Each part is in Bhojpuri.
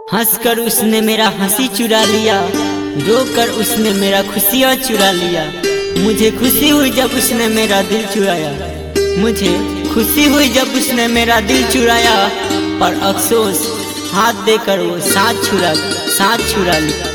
हंसकर उसने मेरा हंसी चुरा लिया रोकर उसने मेरा खुशियाँ चुरा लिया मुझे खुशी हुई जब उसने मेरा दिल चुराया मुझे खुशी हुई जब उसने मेरा दिल चुराया पर अफसोस हाथ देकर वो साथ छुरा साथ छुरा लिया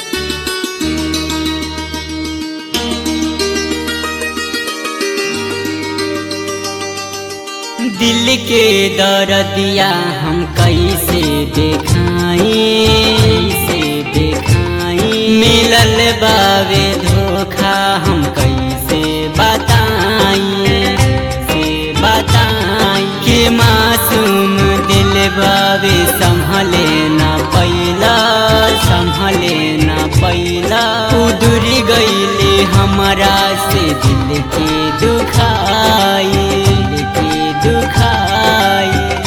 दिल के दर्दिया हम कैसे देखाई से देखाई मिलल बावे धोखा हम कैसे बताई से बताई के मासूम दिल बावे संभले ना पैला संभले ना पैला उदुर गईले हमारा से दिल के दुखाई दिल के दुखाई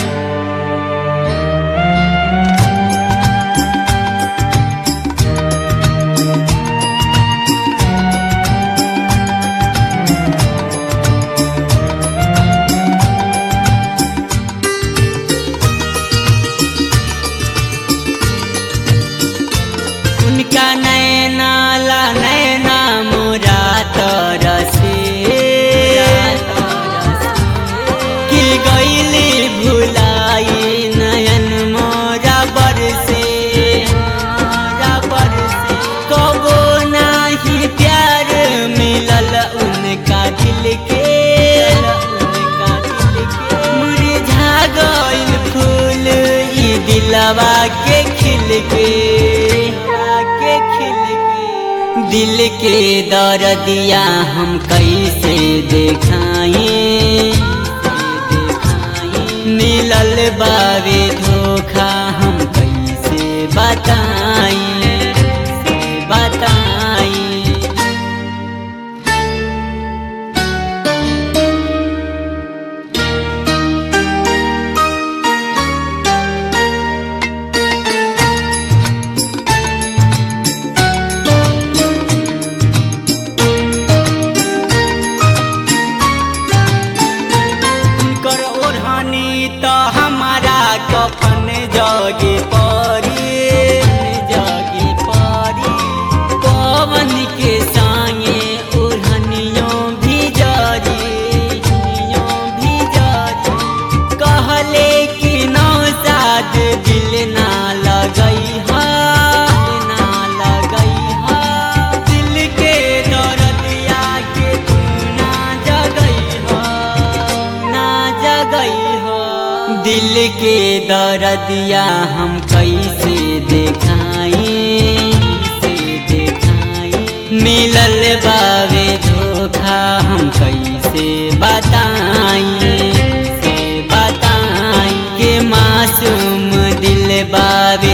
उनका नैना ला नैना मोरा तरसे कि गईली भुलाई नयन मोरा बरसे मोरा बरसे कबो नाही प्यार मिलल उनका दिल के उनका दिल के मुरझा गइल फूल ई दिलवा के खिल के के खिल के दिल के दर्दिया हम कैसे देखाई मिलल बावे धोखा हम कैसे बताई बताई कर ओढ़नी तो हमारा कफन जगे परी जगे परी पवन के संगे ओढ़नियों भी जरी ओढ़नियों भी जरी कहले कि नौसाद दिल ना लगई हा ना लगई हा दिल के दर्दिया के तू ना जगई हा ना जगई हा दिल के दर्दिया हम कैसे देखाई से देखाई मिलल बावे धोखा हम कैसे बताई से बताई के मासूम दिल बावे